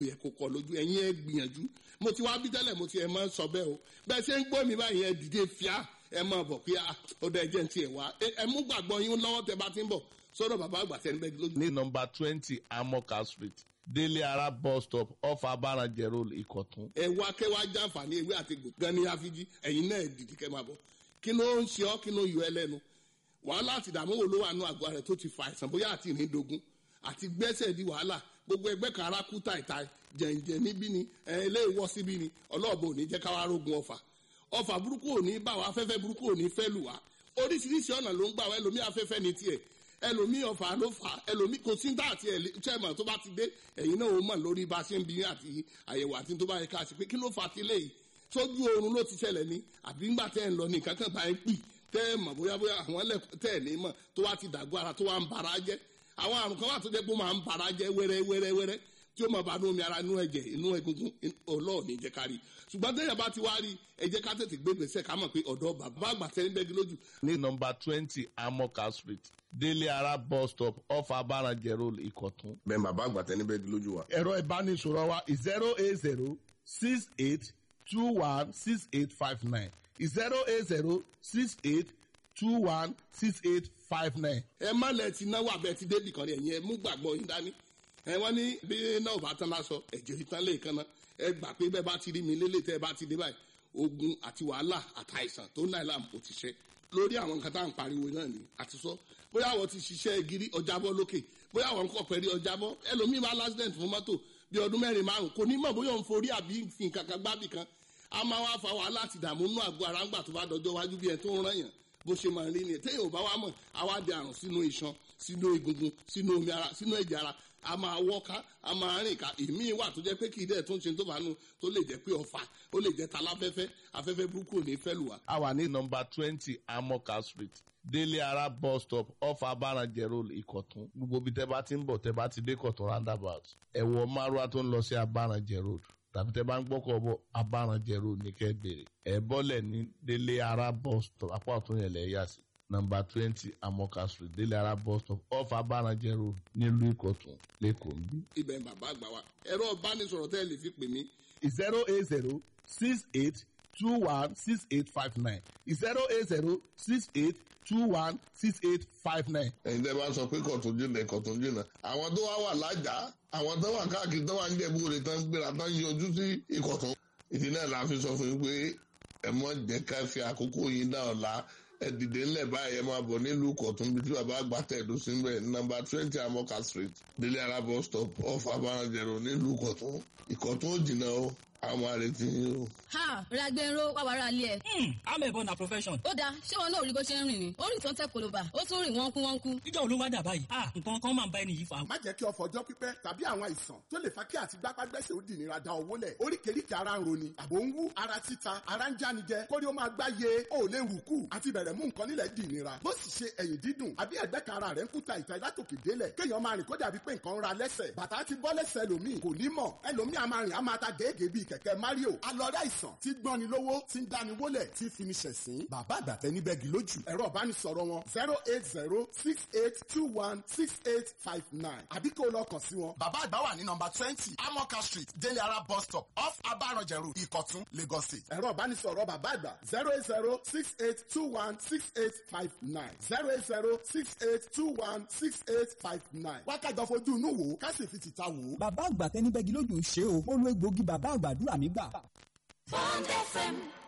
yẹ kó kọ lójú ẹ̀yin ẹ gbìyànjú mo ti wá bí tẹ́lẹ̀ mo ti ẹ̀ máa ń sọ bẹ́ẹ̀ o bẹ́ẹ̀ ṣe ń gbọ́ mi báyìí ẹ dìde fíà ẹ máa bọ̀ pé ó dẹ̀ jẹ́ ti ẹ̀ wá ẹ mú gbàgbọ́ yín lọ́wọ́ tẹ bá ti ń bọ̀ sọ́dọ̀ bàbá àgbà tẹ́ ń bẹ́ lójú. ní nọmba twenty amoka street délé ara bus stop off abarajẹ road ìkọ̀tún. ẹ wá kẹ́ wá jàǹfààní ewé àti gbòngàn ní àfijì ẹ̀yin náà dìde kẹ́ máa bọ̀ kí ló ń ṣe ọ́ kí ló yọ ẹ lẹ́nu wàhálà àti ìdààmú wo ló wà nù àgọ́ rẹ̀ tó ti fa àìsàn bóyá àti ìrìndògún àti gbẹ́sẹ̀ di wàhálà gbogbo ẹgbẹ́ kan ara kú tàìtàì jẹ̀ǹjẹ̀ níbí ni ilé ìwọ́ síbí ni ọlọ́ọ̀bù ò ní jẹ́ káwá rógun ọ̀fà ọ̀fà burúkú ò ní bá wa afẹ́fẹ́ burúkú ò ní fẹ́ lù wá oríṣiríṣi ọ̀nà ló ń gbà wá ẹlòmíì afẹ́fẹ́ ní tiẹ̀ ẹlòmíì ọ̀fà ló fà ẹlòmíì kò sí dá àti chairman tó bá ti dé ẹ̀yin náà ó mọ̀ lórí bá a ṣe ń bí àti àyẹ̀wò àti tó bá yẹ ká ṣe pé kí ló fà ti léyìí sójú oorun ló ti ṣẹlẹ̀ ní àbí ńgbà tẹ́ ń lọ ní nǹkan kan bá ń pì tẹ́ ẹ̀ mọ̀ bóyá bóyá àwọn ẹlẹ́kùn tẹ́ ẹ̀ ní mọ̀ tó wá ti dàgbọ́ ara tó wá ń bara jẹ́ àwọn àrùn kan wà tó jẹ́ pé ó máa ń bara jẹ́ wẹ́rẹ́ wẹ́rẹ́ wẹ́rẹ́ tí ó máa bá inú omi ara inú ẹ̀jẹ̀ inú egungun ọlọ́ọ̀ni jẹ́ ká rí ṣùgbọ́n téèyàn bá ti wá rí ẹ jẹ́ ká tètè gbé gbèsè ká mọ̀ pé ọ̀dọ́ bàbá àgbà tẹ́ ń bẹ́gi lójú. ní nọmba twenty amoka street délé ara bus stop off abarajẹ road ìkọ̀tún. bẹ́ẹ̀ bàbá àgbà tẹ́ ní bẹ́gi lójú wa. ẹ̀rọ ìbánisọ̀rọ̀ wa zero eight zero six eight two one six eight five nine zero eight zero six eight two one six eight five nine. ẹ má lẹ ti náwó abẹ ti débì kan ní ẹ̀yìn ẹ mú gbàgbọ́ yín dání ẹ wọ́n ní bí náà bá tán lásọ ẹ̀jẹ̀ ìtàn lè kan náà ẹ gbà pé bẹ́ẹ̀ bá ti rí mi lélẹ̀ tẹ́ ẹ bá ti dé báyìí ogun àti wàhálà àtàìsàn tó náà làm kò ti ṣe lórí àwọn nǹkan tá à ń pariwo náà ni àti sọ bóyá àwọn ti ṣiṣẹ́ gírí ọjàbọ́ lókè bóyá àwọn nǹkan pẹ̀lú ọjàbọ́ ẹlòmíì máa lásìdẹ̀ntì fún mọ́tò bí ọdún mẹ́rin márùn kò ní mọ̀ bóyá òun forí àbí fi nǹkan kan gbábì kan a máa wá fa wàhálà àti ìdààmú nínú àgọ́ ara ńgbà tó bá dọjọ́ wájú bí ẹ tó ń rán yàn bó ṣe máa rí ni téèyàn ò bá wá mọ̀ àwa di àrùn sínú iṣan sínú egungun sínú omi ara sínú ẹ̀jẹ̀ ara a máa wọ́ká a máa rìn ká èmi wà tó jẹ́ pé kì í dẹ̀ tó ń ṣe tó fàánù tó lè jẹ́ pé ọ̀fà ó lè jẹ́ taláfẹ́fẹ́ afẹ́fẹ́ burúkú ò ní fẹ́ lù wá. a wà ní nọmba twenty amoka street délé ara bus stop off abarajẹ road ìkọ̀tún gbogbo bí tẹ́ bá ti ń bọ̀ tẹ́ bá ti dé kọ̀tún roundabout ẹ̀wọ̀ márùá tó ń lọ sí abarajẹ road tàbí tẹ́ bá ń gbọ́kọ̀ bọ̀ abarajẹ road ní kẹ́ bèrè ẹ̀ bọ́lẹ̀ ní délé ara bus stop apá ọ̀tún yẹn lẹ̀ yà sí nọmba twenty amoka street délé ara bus stop off abarajẹ road nílùú ìkọ̀tún lẹ́kọ̀ọ́ ń bí. ibẹ̀ ń bàbá àgbà wa ẹ̀rọ ìbánisọ̀rọ̀ tẹ́ ẹ lè fi pè mí zero eight zero six eight two one six eight five nine zero eight zero six eight two one six eight five nine. ẹ̀yin tẹ́ bá sọ pé kọ̀tún jìnnà kọ̀tún jìnnà àwọn tó wá wà lájà àwọn tó wà káàkiri tó wà ń jẹ̀bú rẹ̀ tán gbéra tán yọjú sí ìkọ̀tún. ìdí náà la fi sọ fún yín pé ẹ mọ̀ jẹ́ ká fi àkókò yín dá ọ̀la ẹ dìde ńlẹ̀ báyìí ẹ máa bọ̀ nílùú kọ̀tún bí tí bàbá àgbà tẹ̀dó sí mbẹ̀ nọ́mbà twenty amoka street délé ara bus stop off abarajẹ̀rọ nílùú kọ̀tún ìkọ̀tún ò jìnnà o àwọn àrètí yín o. ha ragbero wà wàrà alẹ́ ẹ̀. amẹ̀bọ na profession. ó dáa ṣé wọn náà rí bó ṣe ń rìn ni ó rìn tó ń tẹ koloba ó tún rìn wọ́nkú wọ́nkú. níjọ́ olówó dà báyìí ah nǹkan kan máa ń bá ẹni yìí fa. má jẹ́ kí ọ̀fọ̀ ọjọ́ pípẹ́ tàbí àwọn àìsàn tó lè fa kí àti gbápágbẹ́sẹ̀ ó dìnira da owó lẹ̀ oríkèéríkèé ara ń roni àbò ń wú ara títa ara ń jánijẹ kórí ó máa gbá ye ó lè wù kú àti bẹ̀rẹ̀ mú nǹkan nílẹ̀ dìnira bó sì ṣe ẹ̀yìn dídùn àbí ẹ̀gbẹ́ kan ara rẹ̀ ń kúta ìta látòkè délẹ̀ kéèyàn máa rìn kó dàbí pé nǹkan ń ra lẹ́sẹ̀ bàtà ti bọ́ lẹ́sẹ̀ ẹlòmíì kò ní mọ̀ ẹlòmíì a máa rìn a máa ta gèégèé bíi kẹ̀kẹ́ mario alọ́rẹ́ àìsàn tí gbọ́ni lówó tí ń dáni wólẹ̀ tí fi ni ṣẹ̀sín bàbá àgbàtẹ́ ní bẹ́ẹ̀gì lójú ẹ̀rọ ìbánisọ̀rọ̀ wọn zero eight zero six eight two one six eight five nine àbí kó lọ kàn sí wọn. bàbá àgbà wà ní nọmba twenty amoka street délé ara bus stop off abarọ̀jẹ̀rù ìkọ̀tún lagos state. ẹ̀rọ ìbánisọ̀rọ̀ bàbá àgbà zero eight zero six eight two one six eight five nine zero eight zero six eight two one six eight five nine. wákàtí ọ̀fojú inú wo ká sì fi tìta wò ó. bàbá àgbà tẹnibẹ́gi lójú ń ṣe o ó lo egbòogi bàbá àgbàdúrà mi gbà. Bond FM